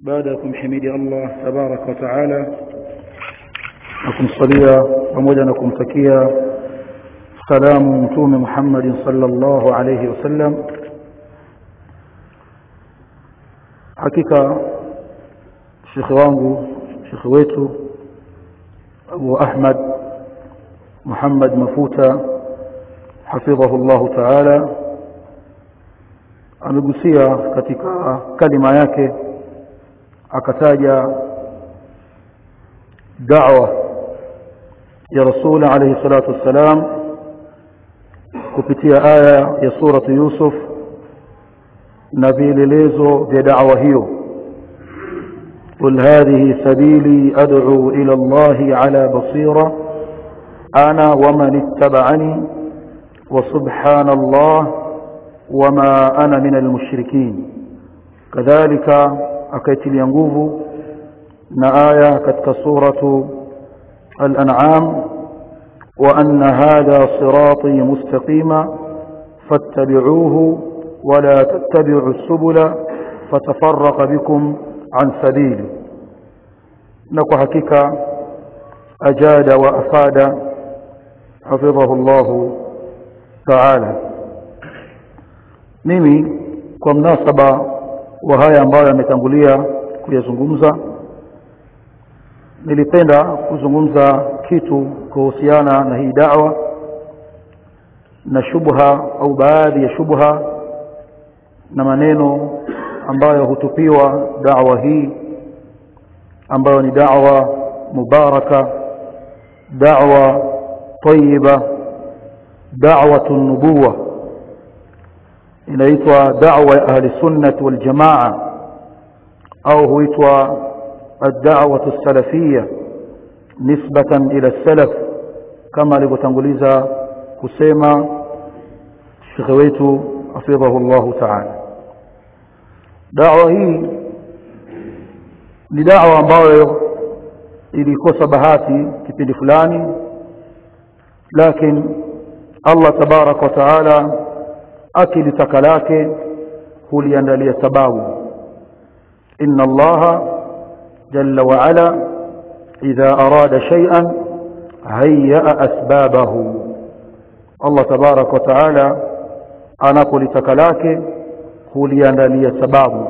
baada ya kumhimidi Allah tabaraka wa taala na kumsalia pamoja na kumtakia salamu mtume Muhammad sallallahu alayhi wasallam hakika shekhe wangu shekhe wetu Abu Ahmad Muhammad Mafuta hafidhahu Allah taala amegusia katika kalima yake akataja da'wa ya rasul alayhi salatu wassalam kupitia aya ya suratu Yusuf na vielelezo vya da'wa hiyo قل هذه سبيلي أدعو إلى الله على بصيرة أنا ومن اتبعني وسبحان الله وما أنا من المشركين كذلك أكيت الينقوف نآية كتك سورة الأنعام وأن هذا صراطي مستقيما فاتبعوه ولا تتبعوا السبل فتفرق بكم عن سبيله نكو حقيقة أجاد وأفاد حفظه الله تعالى mimi kwa mnasaba wa haya ambayo yametangulia kuyazungumza nilipenda kuzungumza kitu kuhusiana na hii da'wa na shubha au baadhi ya shubha na maneno ambayo hutupiwa da'wa hii ambayo ni da'wa mubaraka da'wa tayyiba da'watu nubuwa inaitwa da'wa ya ahli sunnah wal jamaa au huitwa الدعوة السلفية نسبة إلى السلف كما لبتنغليزا كسيما شيخويت حفظه الله تعالى دعوة هي ni dawa ambayo ilikosa bahati kipindi fulani lakini Allah tabarak wa taala akilitaka lake huliandalia sababu inna allaha جل وعلا إذا أراد شيئا هيأ أسبابه الله تبارك وتعالى أنقل تكلاك kuliandalia sababu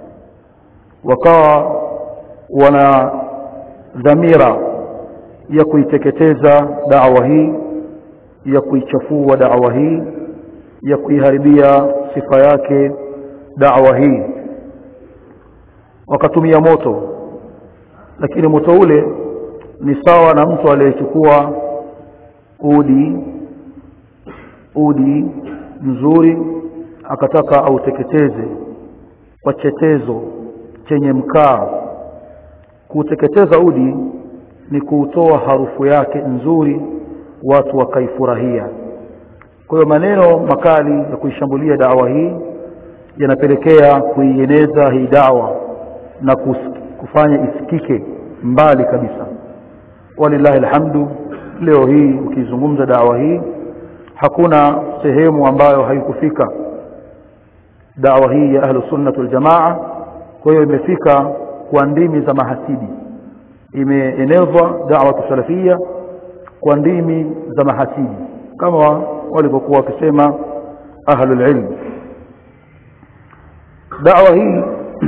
wakawa wana dhamira ya kuiteketeza dawa hii ya kuichafua dawa hii ya kuiharibia sifa yake dawa hii wakatumia moto lakini moto ule ni sawa na mtu aliyechukua udi udi mzuri akataka auteketeze kwa chetezo chenye mkaa kuteketeza udi ni kuutoa harufu yake nzuri watu wakaifurahia kwa hiyo maneno makali ya kuishambulia dawa hii yanapelekea kuieneza hii dawa na kufanya isikike mbali kabisa walillahi alhamdu leo hii ukizungumza dawa hii hakuna sehemu ambayo haikufika dawa hii ya ahlu sunnah wal jamaa kwa hiyo imefika kwa ndimi za mahasidi imeenezwa da'wa salafia kwa ndimi za mahasidi kama walivyokuwa wakisema ahlul ilm dawa hii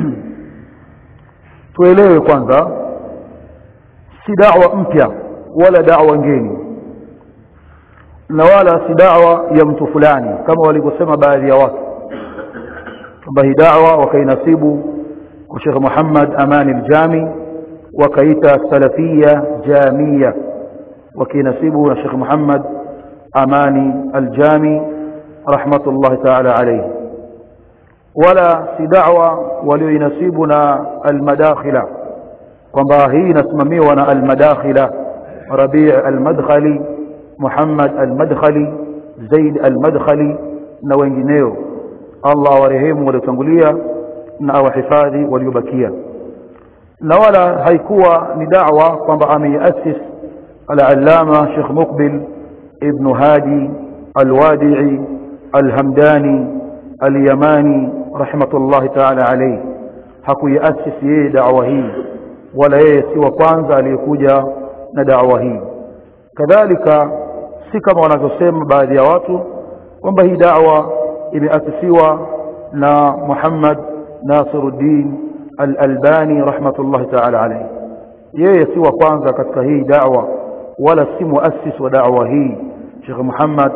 tuelewe kwanza si da'wa mpya wala da'wa ngeni na wala si da'wa ya mtu fulani kama walivyosema baadhi ya watu kwamba hii da'wa wakainasibu kwa Sheikh Muhammad Amani al-Jami wakaita salafia jamia wakinasibu na Sheikh Muhammad Amani al-Jami rahmatullahi ta'ala alayhi wala si da'wa walioinasibu na al-madakhila kwamba hii inasimamiwa na al-madakhila Rabi' al-Madkhali Muhammad al-Madkhali Zaid al-Madkhali na wengineo Allah warehemu waliotangulia na awahifadhi waliobakia na wala haikuwa ni da'wa kwamba ameiasis al-allama Sheikh Muqbil ibn Hadi al-Wadi'i al-Hamdani al-Yamani rahmatullahi ta'ala alayhi hakuiasisi yeye da'wa hii wala yeye si wa kwanza aliyekuja na da'wa hii kadhalika si kama wanavyosema baadhi ya watu kwamba hii da'wa imeasisiwa na Muhammad Nasiruddin Al-Albani rahmatullahi ta'ala alayhi yeye si wa kwanza katika hii da'wa wala si muassis wa da'wa hii Sheikh Muhammad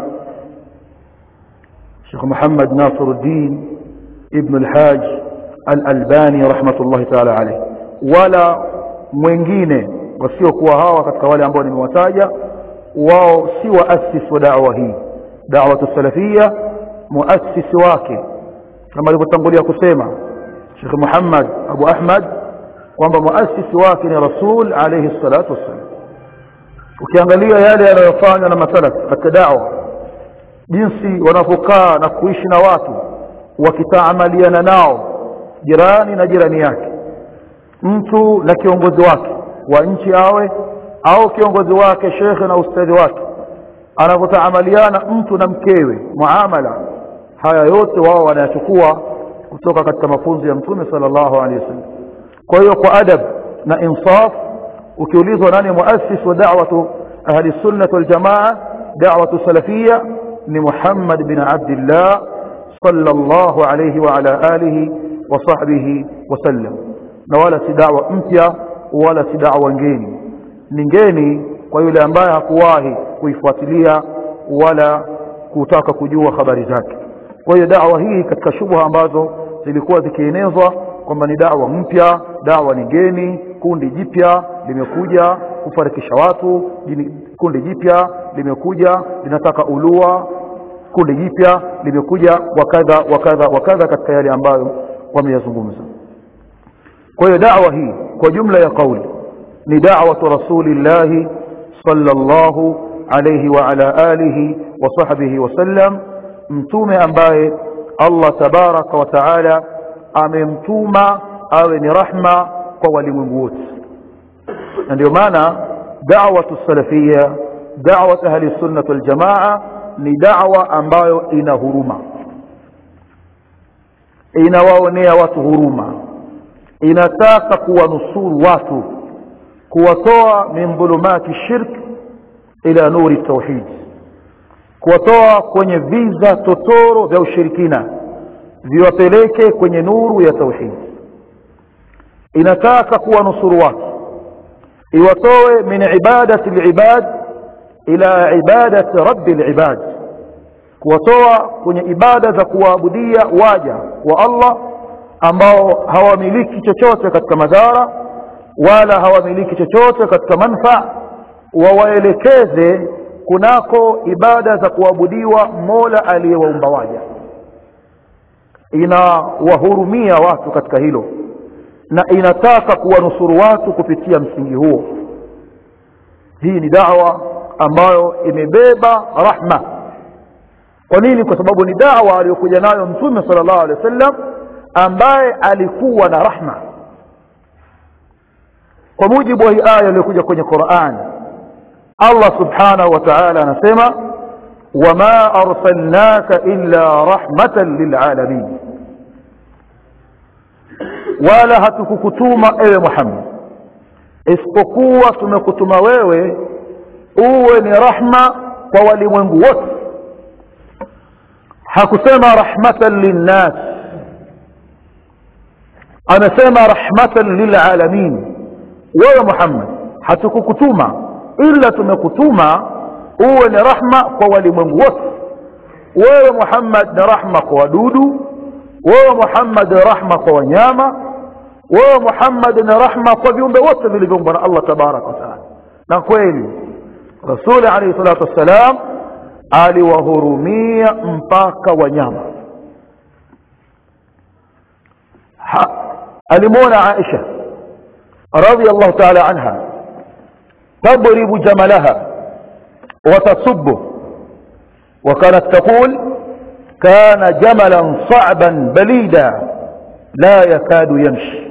Sheikh Muhammad Nasiruddin ibn al-Hajj Al-Albani rahmatullahi ta'ala alayhi wala mwingine wasiokuwa hawa katika wale ambao nimewataja wao si waasisi wa da'wa hii da'wa salafia muasisi wake kama alivyotangulia kusema Sheikh Muhammad Abu Ahmad kwamba muasisi wake ni Rasul alayhi salatu wassalam ukiangalia yale yanayofanywa na masalaf katika da'wa jinsi wanavyokaa na kuishi na watu wakitaamaliana nao jirani na jirani yake mtu na kiongozi wake wa nchi awe au kiongozi wake shekhe na ustadhi wake anavyotaamaliana mtu na mkewe muamala haya yote wao wanayachukua kutoka katika mafunzo ya mtume sallallahu alaihi wasallam kwa hiyo kwa adab na insaf ukiulizwa nani muassis wa da'watu ahli sunnah wal jamaa da'watu salafia ni Muhammad bin Abdullah sallallahu alayhi wa ala alihi wa sahbihi wasallam na wala si da'wa mpya wala si da'wa ngeni ni ngeni kwa yule ambaye hakuwahi kuifuatilia wala kutaka kujua habari zake kwa hiyo da'wa hii katika shubha ambazo zilikuwa zikienezwa kwamba ni da'wa mpya da'wa ni ngeni kundi jipya limekuja kufarikisha watu kundi jipya limekuja linataka ulua kundi jipya limekuja wakadha wakadha wakadha katika yale ambayo wameyazungumza kwa hiyo da'wa hii kwa jumla ya kauli ni da'watu rasulillahi sallallahu alayhi wa ala alihi wa sahbihi wasallam mtume ambaye Allah tabaraka wa taala amemtuma awe ni rahma kwa walimwengu wote na ndio maana da'watu salafia da'wat ahli sunnah wal jamaa ni da'wa ambayo ina huruma inawaonea watu huruma inataka kuwanusuru watu kuwatoa min dhulumati shirk ila nuri tauhid kuwatoa kwenye viza totoro vya ushirikina viwapeleke kwenye nuru ya tauhid inataka kuwanusuru watu iwatoe min ibadati alibad ila ibadati rabbi alibad kuwatoa kwenye ibada za kuwaabudia waja wa Allah ambao hawamiliki chochote katika madhara wala hawamiliki chochote katika manfaa wawaelekeze kunako ibada za kuabudiwa Mola aliyewaumba waja inawahurumia watu katika hilo na inataka kuwanusuru watu kupitia msingi huo hii ni dawa ambayo imebeba rahma kwa nini kwa sababu ni dawa aliyokuja nayo mtume sallallahu alaihi wasallam ambaye alikuwa na rahma kwa mujibu wa hii aya iliyokuja kwenye Qur'an Allah subhanahu wa ta'ala anasema wama arsalnaka illa rahmatan lilalamin wala hatukukutuma ewe Muhammad isipokuwa tumekutuma wewe uwe ni rahma kwa walimwengu wote hakusema rahmatan linnas amesema rahmatan lilalamin wewe Muhammad hatukukutuma ila tumekutuma uwe ni rahma kwa walimwengu wote wewe Muhammad ni rahma kwa wadudu wewe Muhammad ni rahma kwa wanyama wewe Muhammad ni rahma kwa viumbe wote vilivyoumbwa na Allah tabaraka wa taala na kweli Rasul alayhi salatu wassalam aliwahurumia mpaka wanyama alimwona Aisha radhiallahu ta'ala anha تضرب جملها وتصبه وكانت تقول كان جملا صعبا بليدا لا يكاد يمشي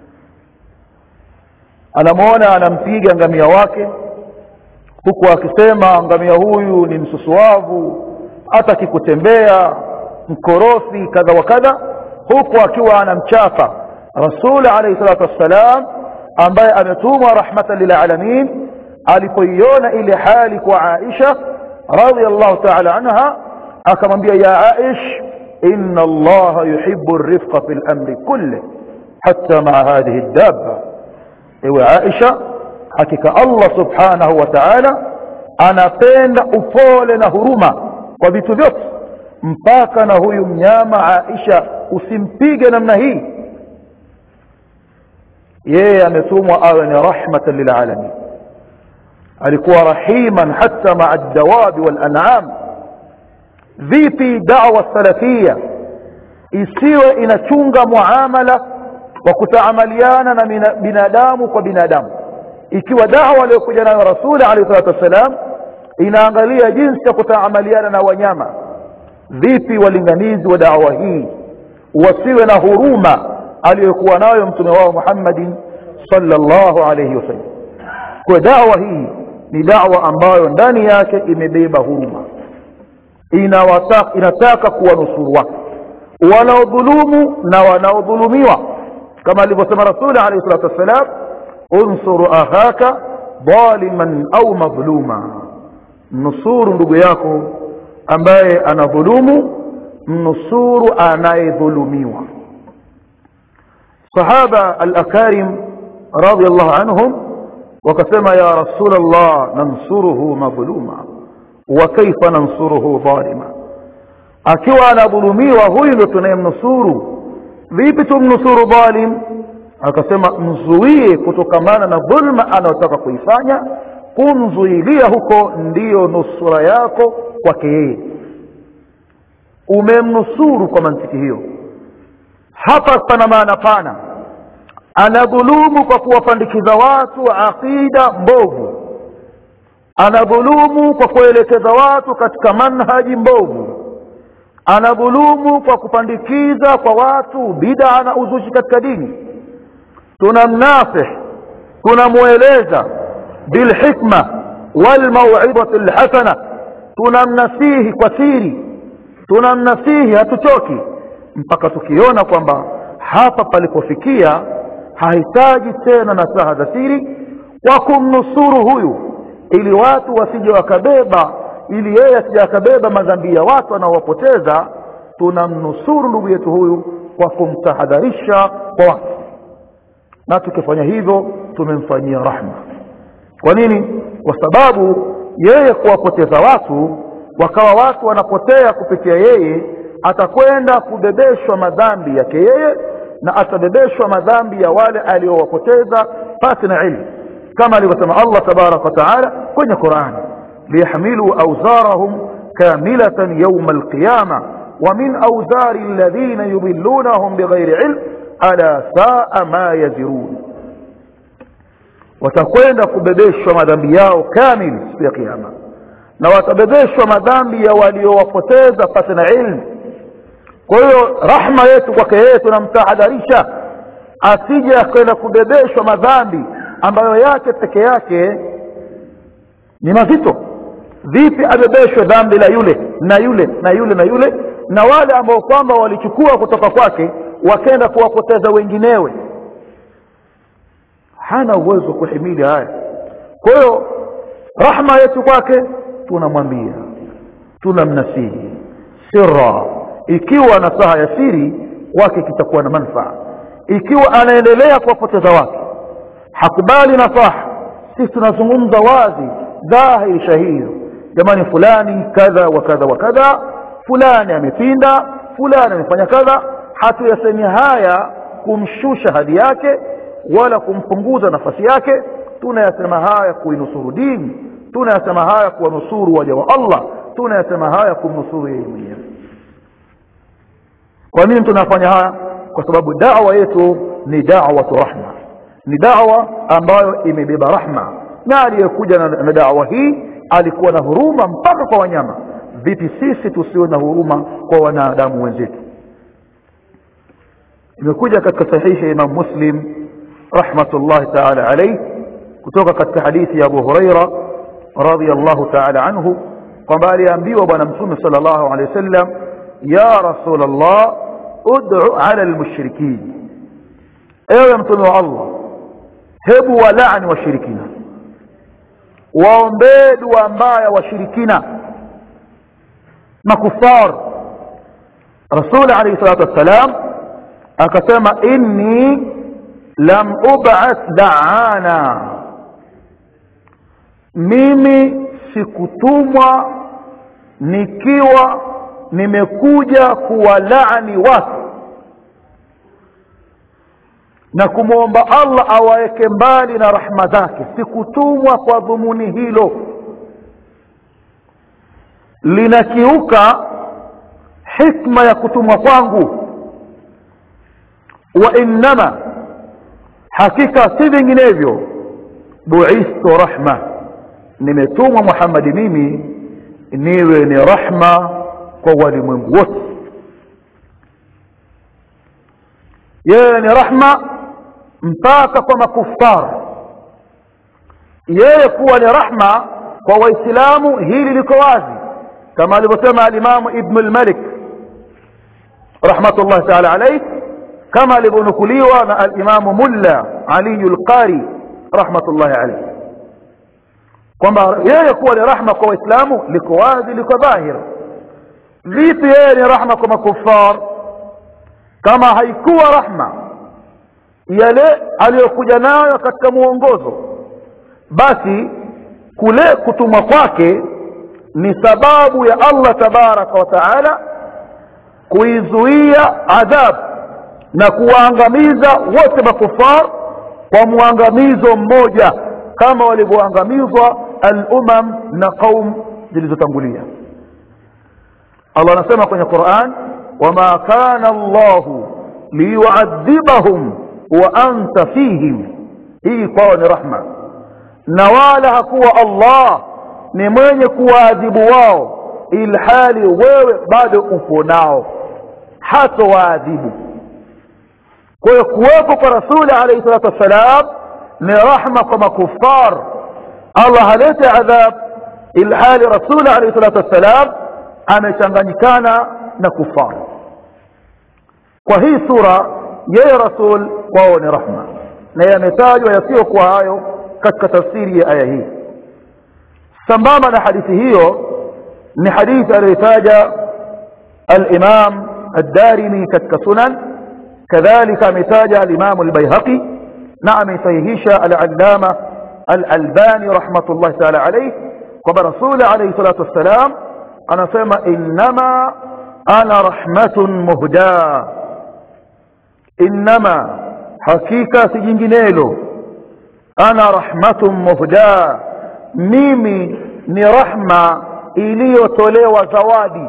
anamuona anampiga ngamia wake huku akisema ngamia huyu ni msusuavu hata kikutembea mkorofi kadha wa kadha huku akiwa anamchapa rasul alayhi salatu wassalam ambaye ametumwa rahmatan lilalamin alipoiona ile hali kwa Aisha radhiallahu ta'ala anha akamwambia ya Aish inna Allah yuhibbu ar-rifqa fil amri kulli hatta ma'a hadhihi ad-dabba ewe Aisha hakika Allah subhanahu wa ta'ala anapenda upole na huruma kwa vitu vyote mpaka na huyu mnyama Aisha usimpige namna hii yeye ametumwa awe ni rahmatan lilalamin alikuwa rahiman hata maa dawabi walan'am vipi da'wa salafia isiwe inachunga muamala wa kutaamaliana na binadamu kwa binadamu ikiwa da'wa aliyokuja nayo rasuli alayhi salatu wassalam inaangalia jinsi ya kutaamaliana na wanyama vipi walinganizi wa da'wa hii wasiwe na huruma aliyokuwa nayo mtume wao Muhammadin sallallahu alayhi wasallam kwa da'wa hii ni da'wa ambayo ndani yake imebeba huruma inawataka inataka kuwanusuru watu wanaodhulumu na wanaodhulumiwa kama alivyosema rasuli alayhi salatu wassalam unsuru akhaka dhaliman au madhluma nusuru ndugu yako ambaye anadhulumu mnusuru anayedhulumiwa sahaba al-akarim radiyallahu anhum wakasema ya rasul Allah nansuruhu madhluma wa kaifa nansuruhu dhalima akiwa anadhulumiwa huyu ndo tunayemnusuru vipi tumnusuru dhalim akasema mzuie kutokamana na dhulma anayotaka kuifanya kumzuilia huko ndiyo nusura yako kwake yeye umemnusuru kwa mantiki hiyo hapa pana maana pana anadhulumu kwa kuwapandikiza watu aqida mbovu anadhulumu kwa kuelekeza watu katika manhaji mbovu anadhulumu kwa kupandikiza kwa watu bid'a na uzushi katika dini tunamnasih tunamweleza bilhikma walmauidati lhasana tunamnasihi kwa siri tunamnasihi hatuchoki mpaka tukiona kwamba hapa palipofikia hahitaji tena nasaha za siri kwa kumnusuru huyu ili watu wasije wakabeba ili yeye asije akabeba madhambi ya watu anaowapoteza tunamnusuru ndugu yetu huyu kwa kumtahadharisha kwa watu na tukifanya hivyo tumemfanyia rahma kwa nini kwa sababu yeye kuwapoteza watu wakawa watu wanapotea kupitia yeye atakwenda kubebeshwa madhambi yake yeye na atabebeshwa madhambi ya wale aliowapoteza pasi na ilmu kama alivyosema Allah tabaraka wa taala kwenye Qur'an liyahmilu awzarahum kamilatan yawm alqiyama wa min awzari alladhina yudillunahum bighairi ilm ala saa ma yazirun watakwenda kubebeshwa madhambi yao kamili siku ya kiyama na watabebeshwa madhambi ya waliowapoteza pasi na ilmu kwa hiyo rahma yetu kwake yeye tunamtahadharisha asije akwenda kubebeshwa madhambi ambayo yake peke yake ni mazito vipi abebeshwe dhambi la yule na yule na yule na yule na wale ambao kwamba walichukua kutoka kwake wakenda kuwapoteza wenginewe hana uwezo wa kuhimili haya kwa hiyo rahma yetu kwake tunamwambia tunamnasihi sirra ikiwa nasaha ya siri kwake kitakuwa na manufaa ikiwa anaendelea kuwapoteza watu hakubali nasaha sisi tunazungumza wazi dhahiri shahiri jamani fulani kadha wa kadha wa kadha fulani amepinda fulani amefanya kadha hatuyasemi haya kumshusha hadhi yake wala kumpunguza nafasi yake tunayasema haya kuinusuru dini tunayasema haya kuwanusuru waja wa Allah tunayasema haya kumnusuru yeye mwenyewe kwa nini tunafanya haya kwa sababu da'wa yetu ni da'watu rahma ni da'wa ambayo imebeba rahma na aliyekuja na, na da'wa hii alikuwa na huruma mpaka kwa wanyama vipi sisi tusiwe na huruma kwa wanadamu wenzetu imekuja katika sahihi ya Imam Muslim rahmatullahi ta'ala alayhi kutoka katika hadithi ya Abu Huraira radhiyallahu ta'ala anhu kwamba aliambiwa bwana mtume sallallahu alayhi wasallam ya rasulullah ud'u ala almushrikin ewe mtume wa Allah hebu walaani washirikina waombee dua mbaya washirikina makufar rasul alayhi salatu wassalam akasema inni lam ub'ath da'ana mimi sikutumwa nikiwa nimekuja kuwalaani watu na kumwomba Allah awaweke mbali na rahma zake sikutumwa kwa dhumuni hilo linakiuka hikma ya kutumwa kwangu wa innama hakika si vinginevyo buistu rahma nimetumwa Muhammad mimi niwe ni rahma kwa walimwengu wote yeye ni rahma mpaka kwa makufar yeye kuwa ni rahma kwa waislamu hili liko wazi kama alivyosema alimamu ibn al-malik rahmatullah ta'ala alayhi kama alivyonukuliwa na alimamu mulla ali al-qari rahmatullah alayhi kwamba yeye kuwa ni rahma kwa waislamu liko wazi liko dhahir vipi yeye ni rahma kwa makufar kama haikuwa rahma yale aliyokuja nayo katika muongozo basi kule kutumwa kwake ni sababu ya Allah tabaraka wa taala kuizuia adhab na kuwaangamiza wote makufar kwa muangamizo mmoja kama walivyoangamizwa al-umam na qaum zilizotangulia Allah anasema kwenye Qur'an wama kana Allah liyu'adhibahum wa anta fihim hii kwao ni rahma na wala hakuwa Allah ni mwenye kuwaadhibu wao ilhali wewe bado upo nao hata waadhibu kwa hiyo kuwepo kwa rasuli alayhi salatu wassalam ni rahma kwa makufar Allah halete adhab ilhali rasuli alayhi salatu wassalam amechanganyikana na kufar kwa hii sura yeye rasul kwao ni rahma na yametajwa yasiyokuwa hayo katika tafsiri ya aya hii sambamba na hadithi hiyo ni hadithi aliyotaja al-Imam ad-Darimi katika sunan kadhalika ametaja al-Imam al-Baihaqi na amesahihisha al-Allama al-Albani rahmatullah ta'ala alayhi kwamba Rasul alayhi salatu wassalam anasema innama ana rahmatun muhda innama hakika si jinginelo ana rahmatun muhda mimi ni rahma iliyotolewa zawadi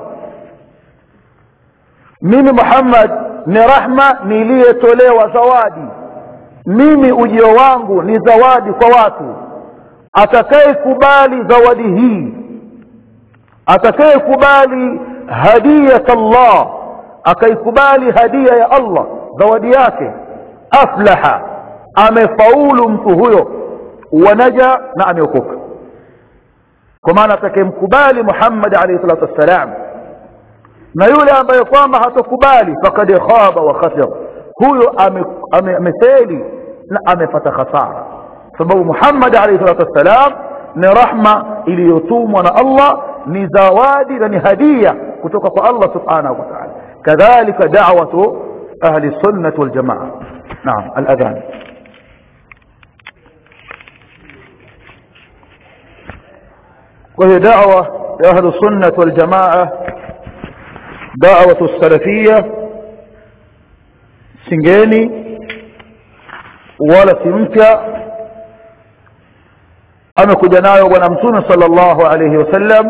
mimi Muhammad ni rahma niliyotolewa zawadi mimi ujio wangu ni zawadi kwa watu atakayekubali zawadi hii atakayekubali hadiyat Allah akaikubali hadia ya Allah zawadi yake aflaha amefaulu mtu huyo wanaja na ameokoka kwa maana atakayemkubali Muhammad alayhi salatu wassalam na yule ambaye kwamba hatokubali fakad khaba wa khasir huyo amefeli ame, na amepata khasara sababu Muhammad alayhi salatu wassalam ni rahma iliyotumwa na Allah ni zawadi na ni hadia kutoka kwa Allah subhanahu wa ta'ala kadhalika da'watu ahli sunnah wal jamaa naam al-adhan وهي دعوة لأهل السنة والجماعة دعوة السلفية سنجيني ولا سمكة amekuja nayo bwana mtume sallallahu alayhi wasallam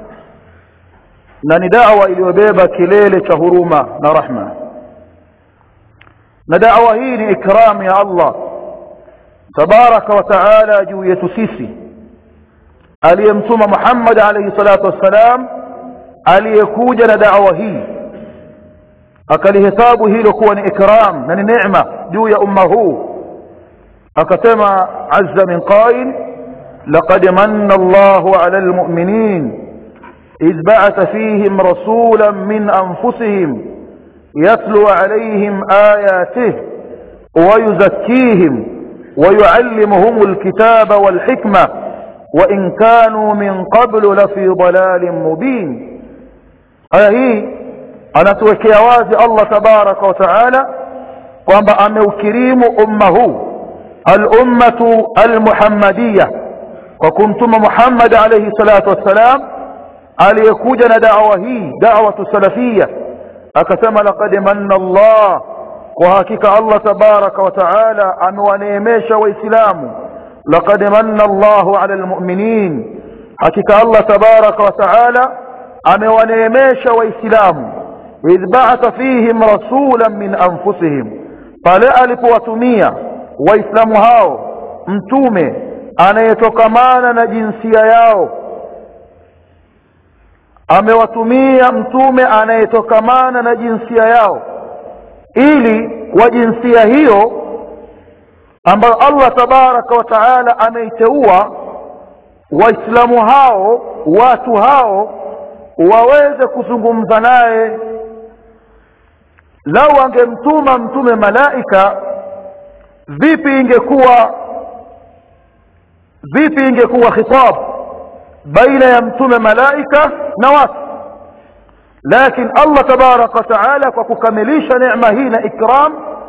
na ni da'wa iliyobeba kilele cha huruma na rahma na da'wa hii ni ikram ya Allah tabaraka wa taala juu yetu sisi aliyemtuma Muhammad alayhi salatu wassalam aliyekuja na da'wa hii akalihesabu hilo kuwa ni ikram na ni neema juu ya umma huu akasema azza min qail لقد من الله على المؤمنين إذ بعث فيهم رسولا من أنفسهم يتلو عليهم آياته ويزكيهم ويعلمهم الكتاب والحكمة وإن كانوا من قبل لفي ضلال مبين aya hii anatuwekea wazi Allah tabaraka wa taala kwamba ameukirimu umma huu al-ummatu al-muhammadiyya kwa kumtuma Muhammad alayhi salatu wassalam aliyekuja na da'wa hii da'watu salafiyya akasema laqad manna Allah kwa hakika Allah tabaraka wa taala amewaneemesha waislamu laqad manna Allahu ala almu'minin hakika Allah tabaraka wa taala amewaneemesha waislamu idh ba'atha fihim rasulan min anfusihim pale alipowatumia waislamu hao mtume anayetokamana na jinsia yao amewatumia mtume anayetokamana na jinsia yao ili kwa jinsia hiyo ambayo Allah tabaraka wa taala ameiteua waislamu hao watu hao waweze kuzungumza naye lau angemtuma mtume malaika vipi ingekuwa vipi ingekuwa khitab baina ya mtume malaika na watu lakini Allah tabaraka wa taala kwa kukamilisha neema hii na ikram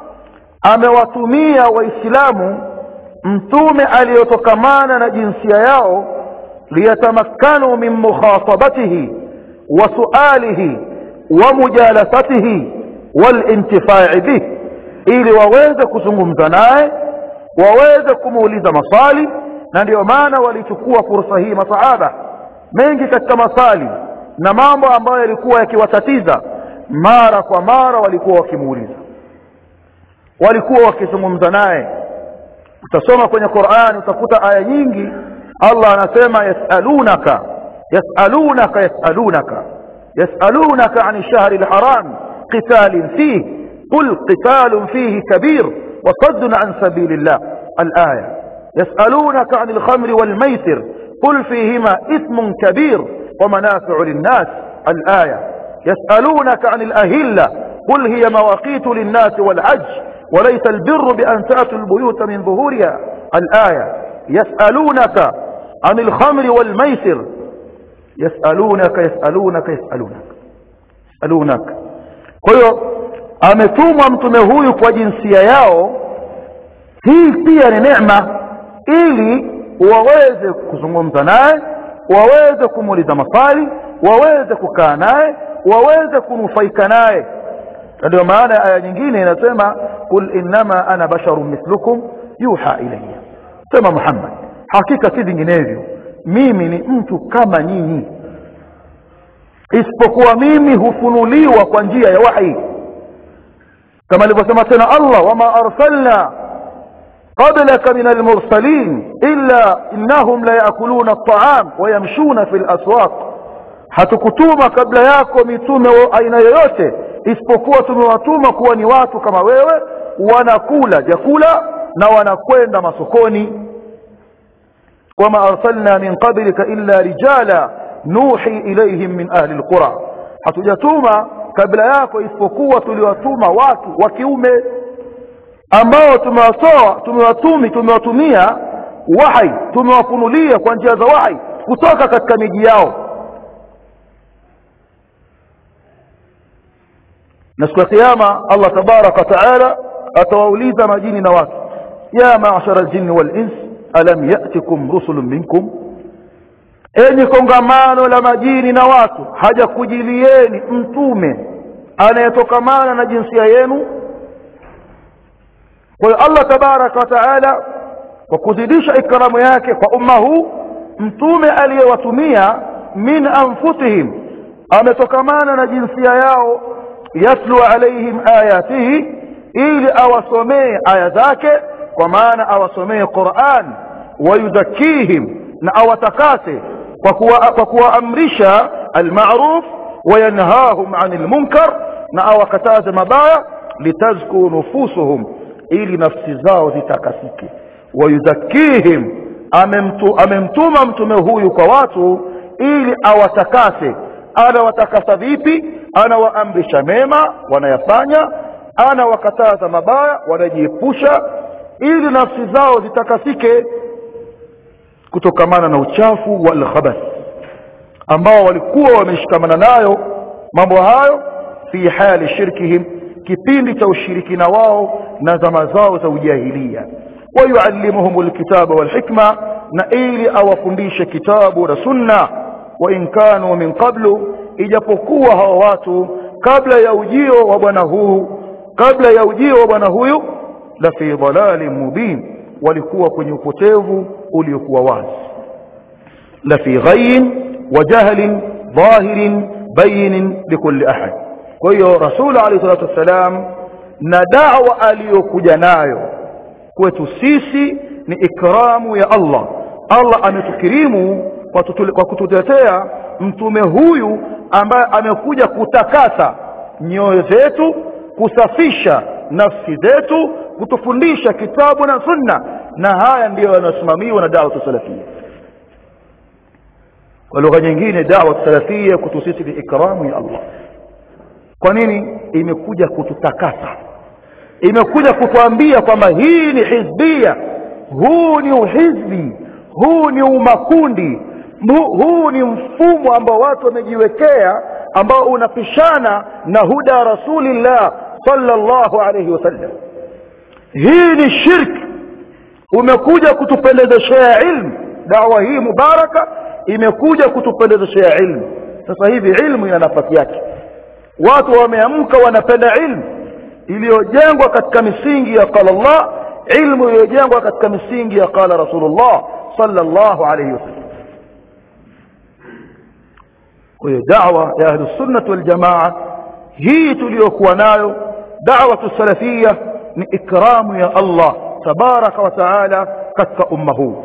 amewatumia waislamu mtume aliyotokamana na jinsia yao liyatamakkanu min mukhatabatihi wa sualihi wa mujalasatihi walintifai bih ili waweze kuzungumza naye waweze kumuuliza maswali na ndio maana walichukua fursa hii masahaba mengi katika maswali na mambo ambayo yalikuwa yakiwatatiza mara kwa mara walikuwa wakimuuliza walikuwa wakizungumza naye utasoma kwenye Qur'an utakuta aya nyingi Allah anasema yasalunaka yasalunaka yasalunaka yasalunaka an ash-shahri al-haram qitalin fihi qul qitalun fihi kabir wa saddun an sabilillah al-aya yasalunaka an al-khamri wal-maisir qul fihima ithmun kabir wa manafi'u lin-nas al-aya yasalunaka an al-ahilla قل هي مواقيت للناس والحج وليس البر بأن تأتوا البيوت من ظهورها الآية يسألونك عن الخمر والميسر يسألونك يسألونك يسألونك يسألونك kwa hiyo ametumwa mtume huyu kwa jinsia yao hii pia ni neema ili waweze kuzungumza naye waweze kumuuliza maswali waweze kukaa naye waweze kunufaika naye ndio maana aya nyingine inasema kul innama ana basharun mithlukum yuha ilayya sema Muhammad hakika si vinginevyo mimi ni mtu kama nyinyi isipokuwa mimi hufunuliwa kwa njia ya wahi kama alivyosema tena Allah wama arsalna qablaka min almursalin illa innahum la yakuluna at-ta'am wa yamshuna fil aswaq hatukutuma kabla yako mitume wa aina yoyote isipokuwa tumewatuma kuwa ni watu kama wewe wanakula vyakula na wanakwenda masokoni wama arsalna min qablika illa rijala nuhi ilayhim min ahli alqura hatujatuma kabla yako isipokuwa tuliwatuma watu wa kiume ambao tumewatoa tumewatumi tumewatumia wahi tumewafunulia kwa njia za wahi kutoka katika miji yao na siku ya kiyama Allah tabaraka taala atawauliza majini na watu ya ma'shara aljinni wal ins alam ya'tikum rusulun minkum enyi kongamano la majini na watu hajakujilieni mtume anayetokamana na jinsia yenu kwa hiyo Allah tabaraka wa taala kwa kuzidisha ikramu yake kwa umma huu mtume aliyewatumia min anfusihim ametokamana na jinsia yao yatlu alaihim ayatihi ili awasomee aya zake kwa maana awasomee Qur'an wayuzakihim na awatakase kwa kuwa kwa kuwaamrisha almaruf wayanhahum anil munkar na awakataze mabaya litazku nufusuhum ili nafsi zao zitakasike wayuzakihim amemtu, amemtuma mtume huyu kwa watu ili awatakase anawatakasa vipi anawaamrisha mema wanayafanya anawakataza mabaya wanajiepusha ili nafsi zao zitakasike kutokamana na uchafu wal khabath ambao walikuwa wameshikamana nayo mambo hayo fi hali shirkihim kipindi cha ushirikina wao na zama zao za ujahilia wayuallimuhum alkitaba walhikma na ili awafundishe kitabu na sunna wa in kanu min qablu ijapokuwa hawa watu kabla ya ujio wa bwana huu kabla ya ujio wa bwana huyu la fi dhalalin mubin walikuwa kwenye upotevu uliokuwa wazi la fi ghayyin wa jahlin dhahirin bayinin likulli ahad kwa hiyo rasul alayhi salatu wassalam na da'wa aliyokuja nayo kwetu sisi ni ikramu ya Allah Allah ametukirimu kwa, tutule, kwa kututetea mtume huyu ambaye amekuja kutakasa nyoyo zetu kusafisha nafsi zetu kutufundisha kitabu na sunna na haya ndiyo yanayosimamiwa na dawa salafia kwa lugha nyingine dawa salafia kutu sisi ni ikramu ya Allah kwa nini imekuja kututakasa imekuja kutuambia kwamba hii ni hizbia huu ni uhizbi huu ni umakundi huu ni mfumo ambao watu wamejiwekea ambao unapishana na huda rasulillah sallallahu alayhi wasallam hii ni shirki umekuja kutupendezeshea ilmu dawa hii mubaraka imekuja kutupendezeshea ilmu sasa hivi ilmu ina nafasi yake watu wameamka wanapenda ilmu iliyojengwa katika misingi ya qala Allah ilmu iliyojengwa katika misingi ya qala rasulullah sallallahu alayhi wasallam kwa hiyo da'wa ya ahlus sunnah wal jamaa hii tuliyokuwa nayo da'wa salafia ni ikramu ya Allah tabaraka wa taala katika umma huu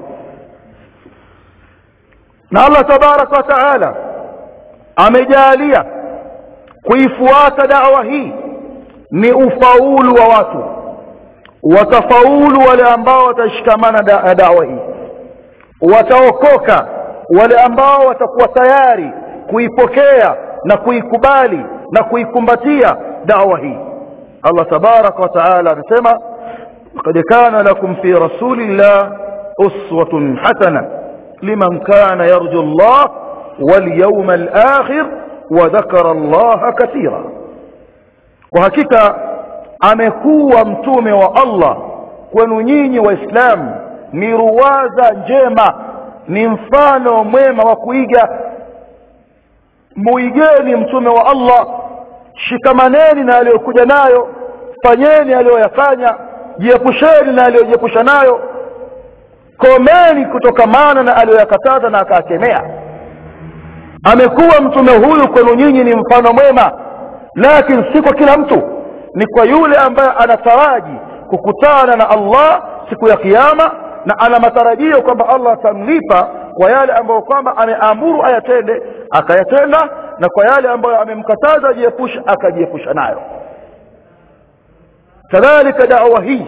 na Allah tabaraka wa taala amejalia kuifuata da'wa hii ni ufaulu wa watu watafaulu wale ambao watashikamana na da'wa hii wataokoka wale ambao watakuwa tayari kuipokea na kuikubali na kuikumbatia da'wa hii Allah tabaraka wa taala anasema laqad kana lakum fi rasulillah uswatun hasana liman kana yarju Allah wal yawmal akhir wa dhakara Allah katira kwa hakika amekuwa mtume wa Allah kwenu nyinyi waislamu ni ruwaza njema ni mfano mwema wa kuiga muigeni mtume wa Allah shikamaneni na aliyokuja nayo fanyeni aliyoyafanya jiepusheni na aliyojiepusha nayo komeni kutokamana na aliyoyakataza na akakemea amekuwa mtume huyu kwenu nyinyi ni mfano mwema lakini si kwa kila mtu ni kwa yule ambaye anataraji kukutana na Allah siku ya kiyama na ana matarajio kwamba Allah atamlipa kwa yale ambayo kwamba ameamuru ayatende akayatenda na kwa yale ambayo amemkataza ajiepusha akajiepusha nayo kadhalika da'wa hii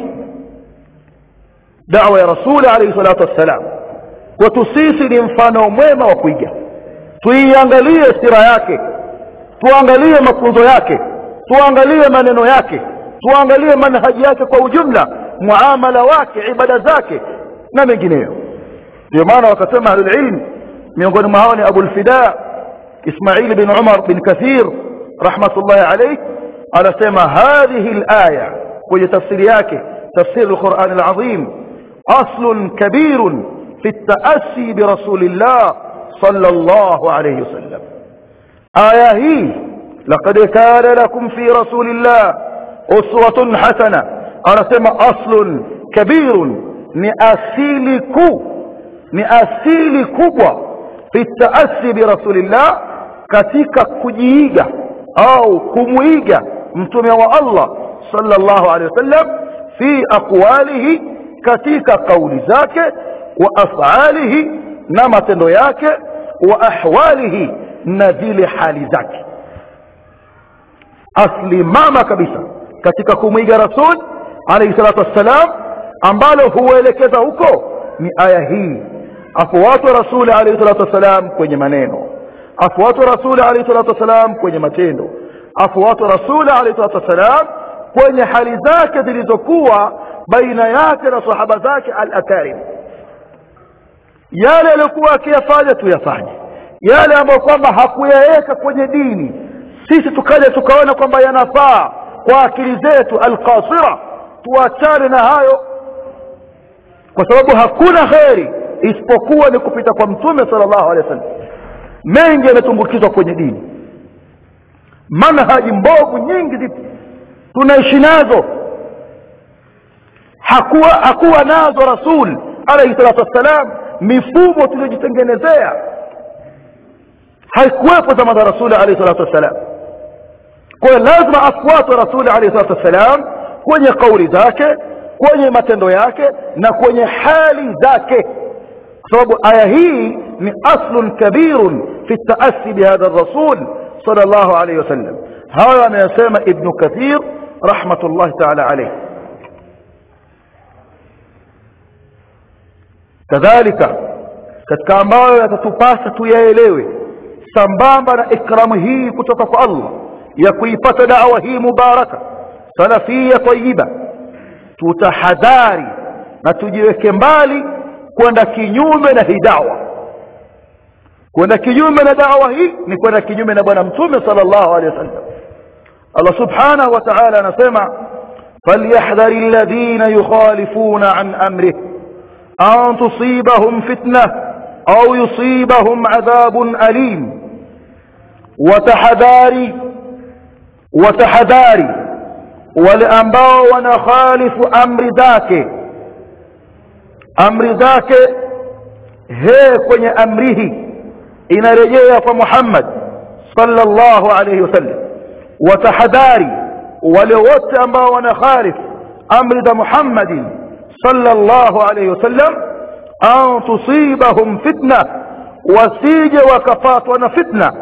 da'wa ya rasuli alayhi salatu wassalam kwetu sisi ni mfano mwema wa kuiga tuiangalie sira yake tuangalie mafunzo yake tuangalie maneno yake tuangalie manhaji yake kwa ujumla muamala wake ibada zake na mengineyo ndio maana wakasema ahlul ilm miongoni mwa hao ni Abu al-Fida Ismail bin Umar bin Kathir rahmatullahi alayh anasema hadhihi al-aya kwenye tafsiri yake tafsir al-Quran al-Azim aslun kabirun fi at-ta'assi bi rasulillah sallallahu alayhi wasallam aya hii laqad kana lakum fi rasulillah uswatun hasana anasema aslun kabirun ni asili kuu ni asili kubwa fi taasi bi rasulillah katika kujiiga au kumuiga mtume wa Allah sallallahu alaihi wasallam fi aqwalihi katika kauli zake wa af'alihi na matendo yake wa ahwalihi na zile hali zake asli mama kabisa katika kumwiga rasul alayhi salatu wassalam ambalo huelekeza huko ni aya hii afuatwe rasuli alayhi salatu wassalam kwenye maneno afuatwe rasuli alayhi salatu wassalam kwenye matendo afuatwe rasuli alayhi salatu wassalam kwenye hali zake zilizokuwa baina yake na sahaba zake al-akarim yale aliyokuwa akiyafanya tuyafanye yale ambayo kwamba hakuyaweka kwenye dini sisi tukaja tukaona kwamba yanafaa kwa akili zetu alqasira tuachane na hayo kwa sababu hakuna kheri isipokuwa ni kupita kwa mtume sallallahu alaihi wasallam mengi yametumbukizwa kwenye dini manhaji mbovu nyingi zipo tunaishi nazo hakuwa hakuwa nazo rasul alayhi salatu wassalam mifumo tuliyojitengenezea haikuwepo zama za rasuli alayhi salatu wassalam kwa hiyo lazima afuatwe rasuli alayhi salatu wassalam kwenye kauli zake kwenye matendo yake na kwenye hali zake kwa sababu aya hii ni aslun kabirun fi taasi bihadha rasul sallallahu alayhi wasallam hayo anayasema ibnu kathir rahmatullahi taala alayhi kadhalika katika ambayo yatatupasa tuyaelewe sambamba na ikramu hii kutoka kwa Allah ya kuipata dawa hii mubaraka salafia tayyiba tutahadhari na tujiweke mbali kwenda kinyume na hii dawa kwenda kinyume na dawa hii ni kwenda kinyume na bwana mtume sallallahu alaihi wasallam Allah subhanahu wa ta'ala anasema falyahdhari alladhina yukhalifuna an amrihi an tusibahum fitnah au yusibahum adhabun alim watahadhari watahadhari wale ambao wanakhalifu amri zake amri zake he kwenye amrihi inarejea kwa Muhammad sallallahu alayhi wasallam watahadhari wale wote ambao wanakhalifu amri za Muhammadin sallallahu alayhi wasallam an tusibahum fitna wasije wakapatwa na fitna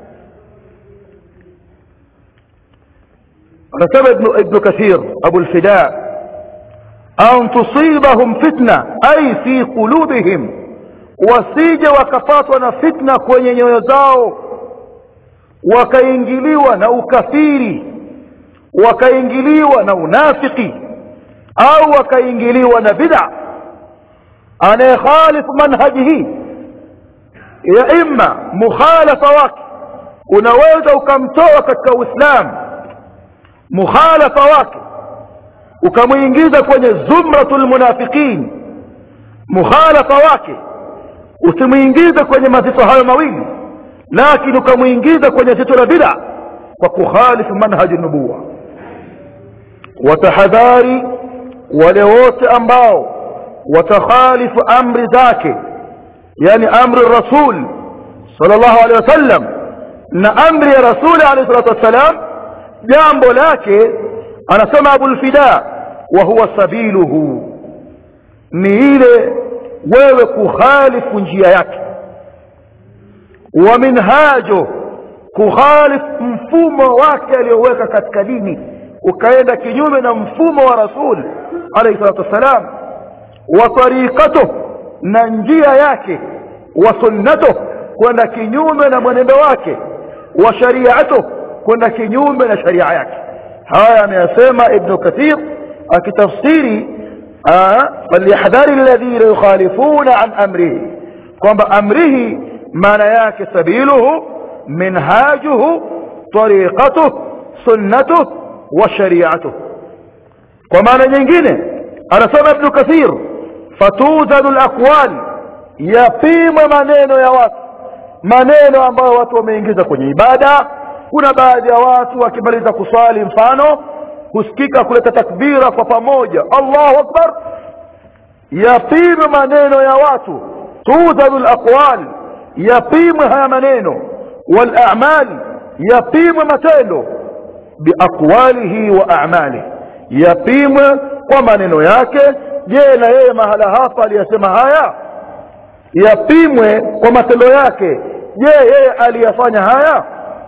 anasema ibn ibn kathir abu al-fida an tusibahum fitna ay fi qulubihim wasije wakapatwa na fitna kwenye nyoyo zao wakaingiliwa na ukafiri wakaingiliwa na unafiki au wakaingiliwa na bid'a anayekhalifu manhaji hii ya imma mukhalafa wake unaweza ukamtoa katika uislamu mukhalafa wake ukamuingiza kwenye zumratul munafiqin mukhalafa wake usimuingize kwenye mazito hayo mawili lakini ukamuingiza kwenye zito la bid'a kwa kukhalifu manhaji nubuwa watahadhari wale wote ambao watakhalifu amri zake yani amri rasul sallallahu alaihi wasallam na amri ya rasuli alayhi salatu wassalam jambo lake anasema abul fida wa huwa sabiluhu ni ile wewe kukhalifu njia yake wa minhajo kukhalifu mfumo wake aliyoweka katika dini ukaenda kinyume na mfumo wa rasul alayhi salatu wassalam wa tariqatuh na njia yake wa sunnatuh kwenda kinyume na mwenendo wake wa shari'atuh kwenda kinyume na sharia yake haya ameyasema ibn kathir akitafsiri falyahdhari alladhina yukhalifuna an amrihi kwamba amrihi maana yake sabiluhu minhajuhu tariqatuh sunnatuh wa shari'atuh kwa maana nyingine anasema ibn kathir fatuzanu alaqwal yapimwe maneno ya watu maneno ambayo watu wameingiza kwenye ibada kuna baadhi ya watu wakimaliza kuswali mfano kusikika kuleta takbira kwa pamoja Allahu akbar yapimwe maneno ya watu tudhanu alaqwal yapimwe haya maneno wal a'mal yapimwe matendo biaqwalihi wa a'malihi yapimwe kwa maneno yake je na yeye mahala hapa aliyasema haya yapimwe kwa matendo yake je yeye aliyafanya haya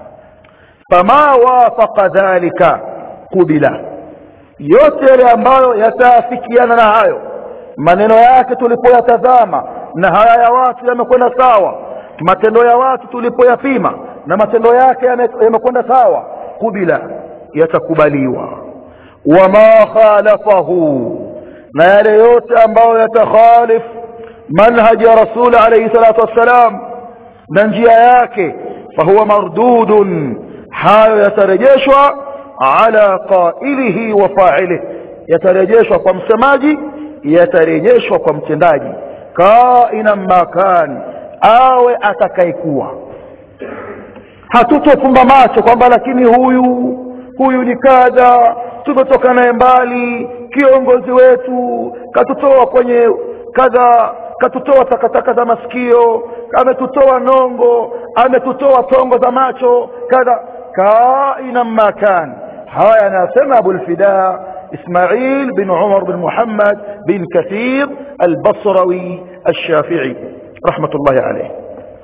fama wafaqa dhalika kubila yote yale ambayo yataafikiana na hayo maneno yake tulipoyatazama na haya ya watu yamekwenda sawa matendo ya watu tulipoyapima na matendo yake yamekwenda sawa kubila yatakubaliwa wama khalafahu na yale yote ambayo yatakhalif manhaji ya rasul alayhi salatu wassalam na njia yake fahuwa mardudun hayo yatarejeshwa ala qailihi wa fa'ilihi yatarejeshwa kwa msemaji yatarejeshwa kwa mtendaji kaina makan awe atakayekuwa hatutofumba macho kwamba lakini huyu huyu ni kadha tumetoka naye mbali kiongozi wetu katutoa kwenye kadha katutoa takataka za masikio ametutoa nongo ametutoa tongo za macho kadha kaina makan haya anasema abulfida اسماعيل بن عمر بن محمد بن كثير البصروي الشافعي رحمة الله عليه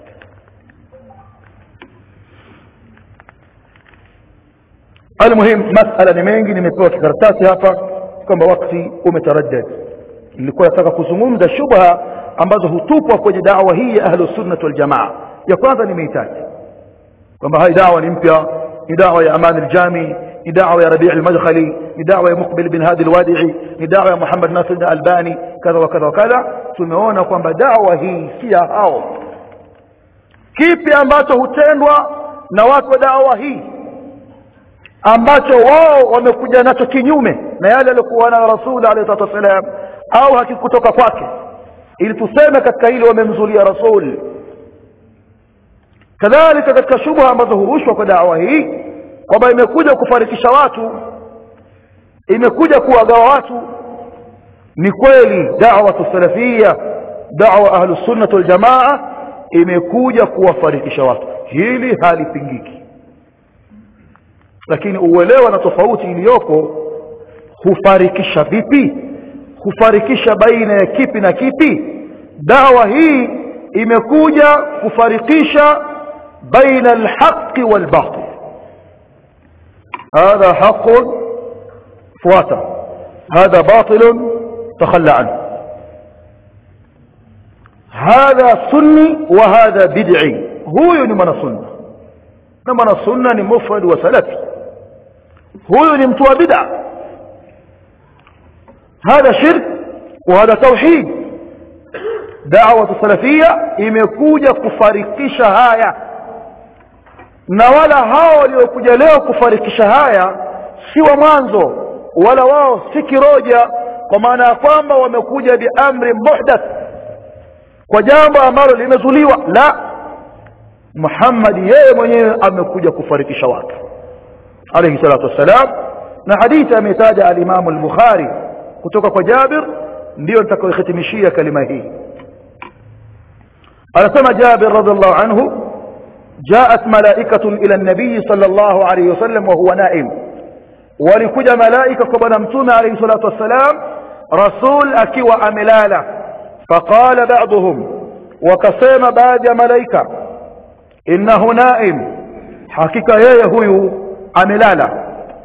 المهم مسألة نمينجي nimepewa kikaratasi hapa kwamba wakati umetaraddad nilikuwa nataka kuzungumza shubha ambazo hutupwa kwenye dawa hii ya ahlus sunnah wal jamaa ya kwanza nimeitaja kwamba hai dawa ni mpya ni dawa ya aman aljami ni dawa ya rabi' almadkhali ni dawa ya muqbil bin hadi alwadi'i ni dawa ya muhammad nasir albani kadha wa kadha wa kadha tumeona kwamba dawa hii si ya hao kipi ambacho hutendwa na watu wa dawa hii ambacho wao wamekuja nacho kinyume na yale aliyokuwa na rasul alayhi salatu wasalam au hakikutoka kwake ili tuseme katika hili wamemzulia rasul kadhalika katika shubha ambazo hurushwa kwa dawa hii kwamba imekuja kufarikisha watu imekuja kuwagawa watu ni kweli da'wa salafia da'wa ahlus sunnah wal jamaa imekuja kuwafarikisha watu hili halipingiki lakini uelewa na tofauti iliyoko hufarikisha vipi hufarikisha baina ya kipi na kipi dawa hii imekuja kufarikisha baina alhaqi walbatil هذا حق فواتا هذا باطل تخلى عنه هذا سني وهذا بدعي هو من السنة من السنة مفرد وسلفي هو نمتوى بدع هذا شرك وهذا توحيد دعوة السلفية imekuja kufarikisha haya na wala hao waliokuja leo kufarikisha haya si wa mwanzo wala wao si kiroja kwa maana ya kwamba wamekuja biamri muhdath kwa jambo ambalo limezuliwa la Muhammad yeye mwenyewe amekuja kufarikisha watu alayhi salatu wassalam na hadithi ametaja al-Imam al-Bukhari kutoka kwa Jabir ndio nitakayohitimishia kalima hii anasema Jabir radhiallahu anhu جاءت ملائكة إلى النبي صلى الله عليه وسلم وهو نائم ولكج ملائكة قبل متوم عليه الصلاة والسلام رسول أكي وأملالة فقال بعضهم وكسيم بعد ملائكة إنه نائم حقيقة يهوي أملالة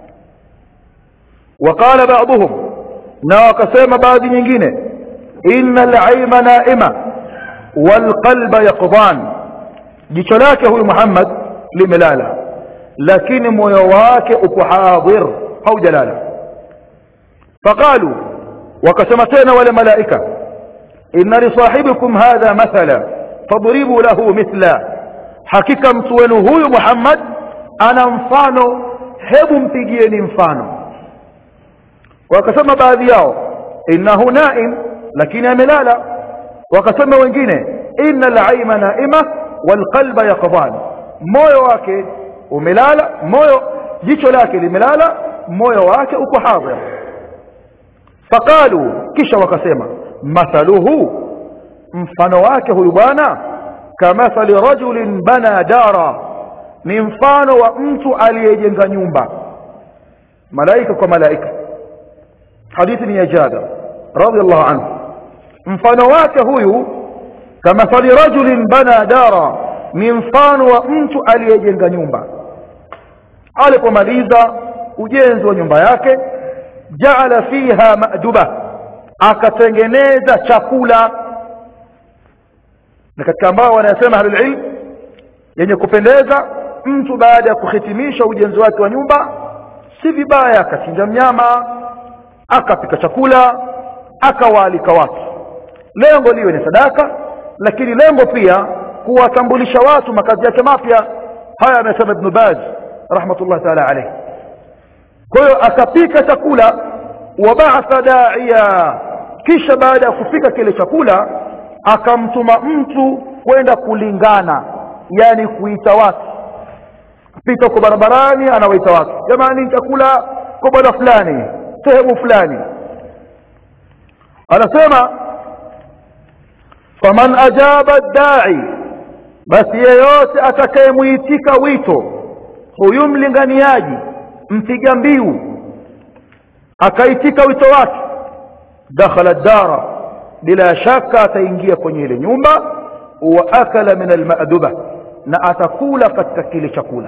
وقال بعضهم ناقسيم بعد نجينه إن العيم نائمة والقلب يقضان jicho lake huyu Muhammad limelala lakini moyo wake uko hadhir haujalala faqalu wakasema tena wale malaika inna li sahibikum hadha mathala fadribu lahu mithla hakika mtu wenu huyu Muhammad ana mfano hebu mpigieni mfano wakasema baadhi yao innahu naim lakini amelala wakasema wengine inna al-ayma naima walqalba yaqdan moyo wake umelala moyo jicho lake limelala moyo wake uko hadhir faqalu kisha wakasema mathaluhu mfano wake huyu bwana kamathali rajulin bana dara ni mfano wa mtu aliyejenga nyumba malaika kwa malaika hadithi ni ya Jabir radiyallahu anhu mfano wake huyu kamathali rajulin bana dara ni mfano wa mtu aliyejenga nyumba alipomaliza ujenzi wa nyumba yake jaala fiha maduba akatengeneza chakula na katika ambao wanasema ahlul ilm yenye kupendeza mtu baada ya kuhitimisha ujenzi wake wa nyumba si vibaya akachinja mnyama akapika chakula akawaalika watu lengo liwe ni sadaka lakini lengo pia kuwatambulisha watu makazi yake mapya haya amesema ibn baz rahmatullah taala alayhi kwa hiyo akapika chakula wabaatha da'iya kisha baada ya kupika kile chakula akamtuma mtu kwenda kulingana yani kuita watu pita huko barabarani anawaita watu jamani chakula kwa bwana fulani sehemu fulani anasema faman ajaba dai basi yeyote atakayemuitika wito huyu mlinganiaji mpiga mbiu akaitika wito wake dakhala dara bila shaka ataingia kwenye ile nyumba wa akala min almaduba na atakula katika kile chakula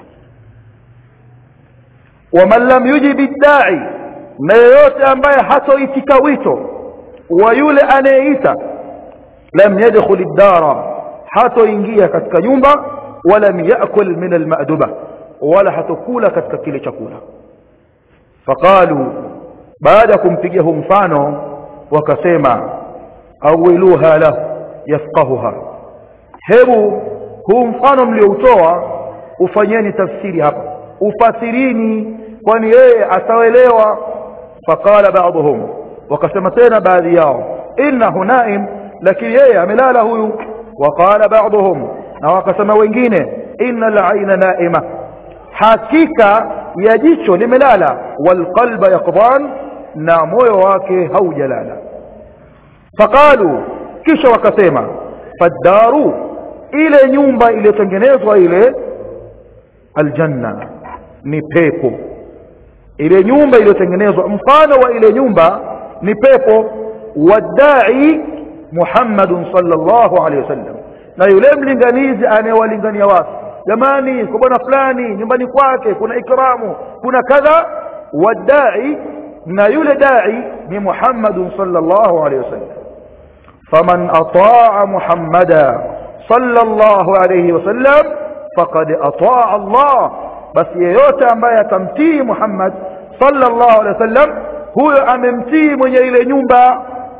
waman lam yujibi dai na yeyote ambaye hatoitika wito wa yule anayeita lam yadkhul dara hatoingia katika nyumba walam yakul min almaduba wala hatokula katika kile chakula faqalu baada ya kumpigia huu mfano wakasema awiluha lahu yafqahuha hebu huu mfano mlioutoa ufanyeni tafsiri hapa ufasirini kwani yeye ataelewa faqala ba'dhum wakasema tena baadhi yao innahu naim lakini yeye amelala huyu waqala ba'dhum na wakasema wengine innal aina naima hakika ya jicho limelala walqalba yaqdan na moyo wake haujalala faqalu kisha wakasema faddaru ile nyumba iliyotengenezwa ile aljanna ni pepo ile nyumba iliyotengenezwa mfano wa ile nyumba ni pepo wadai Muhammadun sallallahu alaihi wasallam na yule mlinganizi anayewalingania watu jamani kwa bwana fulani nyumbani kwake kuna ikramu kuna kadha wadai na yule dai ni Muhammadun sallallahu alaihi wasallam faman ataa Muhammada sallallahu alaihi wasallam faqad ataa Allah basi yeyote ambaye atamtii Muhammad sallallahu alaihi wasallam huyo amemtii mwenye ile nyumba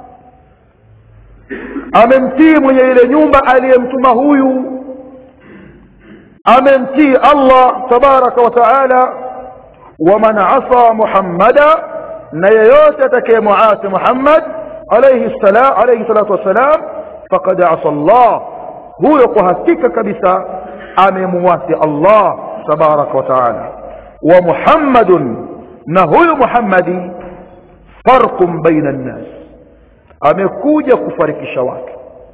amemtii mwenye ile nyumba aliyemtuma huyu amemtii Allah tabaraka wa taala waman asa Muhammada na yeyote atakayemuasi Muhammad alayhi salam alayhi salatu wassalam faqad asa Allah huyo kwa hakika kabisa amemuasi Allah tabaraka wa taala wa Muhammadun na huyu Muhammadi farqun baina an-nas amekuja kufarikisha watu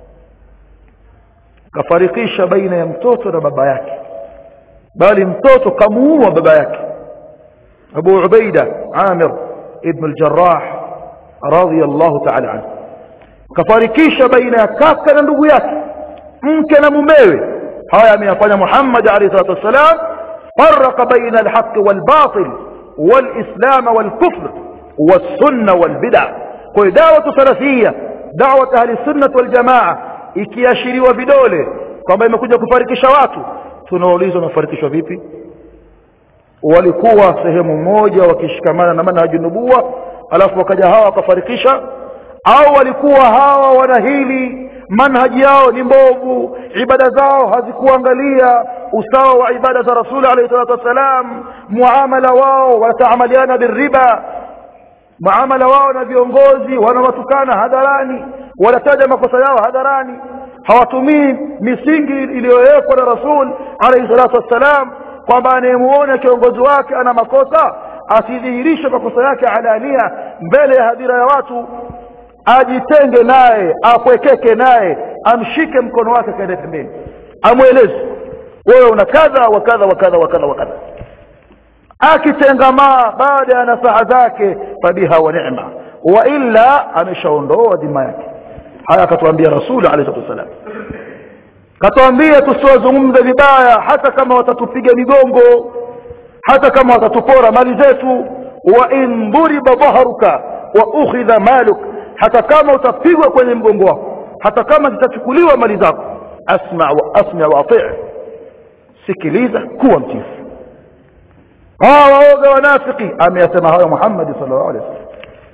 kafarikisha baina ya mtoto na baba yake bali mtoto kamuua baba yake Abu Ubaida Amir ibn al-Jarrah radiyallahu ta'ala anhu kafarikisha baina ya kaka na ndugu yake mke na mumewe haya ameyafanya Muhammad alayhi salatu wasalam farqa baina al-haqq wal-batil wal-islam wal-kufr was-sunnah wal-bid'ah kwa da'watu salafia da'wat ahli sunnah wal jamaa ikiashiriwa vidole kwamba imekuja kufarikisha watu tunaulizwa wamefarikishwa vipi walikuwa sehemu moja wakishikamana na manhaji nubuwa alafu wakaja hawa wakafarikisha au walikuwa hawa wana hili manhaji yao ni mbovu ibada zao hazikuangalia usawa wa ibada za rasuli alayhi salatu wassalam muamala wao wataamaliana birriba muamala wao na viongozi wanawatukana hadharani wanataja makosa yao hadharani hawatumii misingi iliyowekwa na rasul alayhi salatu wassalam kwamba anayemuona kiongozi wake ana makosa asidhihirishe makosa yake alania mbele ya hadhira ya watu ajitenge naye apwekeke naye amshike mkono wake kaende pembeni amweleze wewe una kadha wa kadha wa kadha wa kadha wa kadha akitengamaa baada ya nasaha zake fabiha wa ni'ma wa illa ameshaondoa dhima yake haya akatuambia rasuli alayhi wasallam katuambia tusiwazungumze vibaya hata kama watatupiga migongo hata kama watatupora mali zetu wa in duriba dhahruka wa ukhidha maluk hata kama utapigwa kwenye mgongo wako hata kama zitachukuliwa mali zako asma wa asma wa ati sikiliza kuwa mtifu hawa waoga wanafiki ameyasema hayo Muhammad sallallahu alaihi wasallam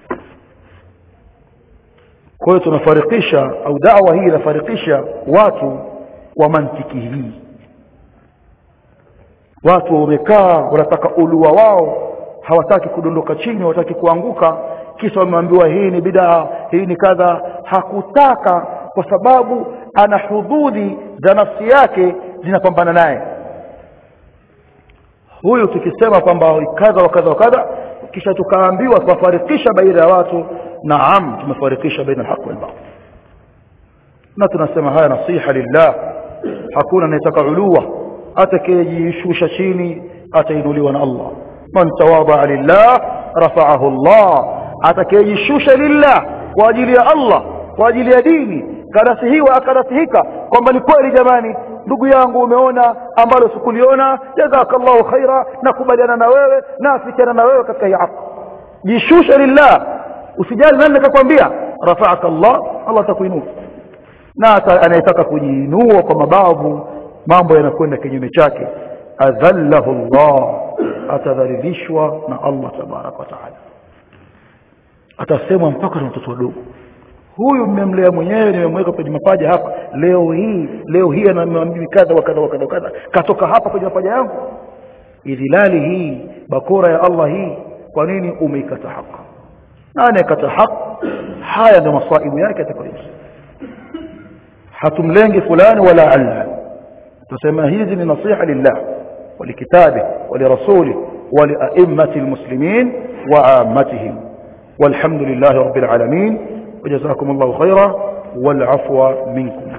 kwa hiyo tunafarikisha au dawa hii inafarikisha watu wa mantiki hii watu wamekaa wanataka ulua wao hawataki kudondoka chini hawataki kuanguka kisha wameambiwa hii ni bidaa hii ni kadha hakutaka kwa sababu ana hududhi za nafsi yake zinapambana naye huyu tukisema kwamba kadha wa kadha wa kadha kisha tukaambiwa tuwafarikisha baina ya watu naam tumefarikisha baina alhaq wal batil na tunasema haya nasiha lillah hakuna anayetaka ulua atakayejishusha chini atainuliwa na Allah man tawadha lillah rafa'ahu Allah atakayejishusha lillah kwa ajili ya Allah kwa ajili ya dini kanasihiwa akanasihika kwamba ni kweli jamani ndugu yangu umeona ambalo sikuliona jazakallahu khaira nakubaliana na wewe naafikiana na wewe katika hii haki jishusha lillah usijali nani nikakwambia rafa'aka Allah Allah atakuinua na anayetaka kujiinua kwa mabavu mambo yanakwenda kinyume chake adhallahu Allah atadhalilishwa na Allah tabarak wa taala atasemwa mpaka na watoto wadogo huyu mmemlea mwenyewe nimemweka kwenye mapaja hapa leo hii leo hii anamwambia kadha wa kadha wa kadha kadha katoka hapa kwenye mapaja yangu idhilali hii bakora ya Allah hii kwa nini umeikata haki na anayekata haki haya ndio masaibu yake atakayoishi hatumlengi fulani wala alla tusema hizi ni nasiha lillah ولكتابه ولرسوله ولأئمة المسلمين وعامتهم والحمد لله رب العالمين وجزاكم الله خيرا والعفو منكم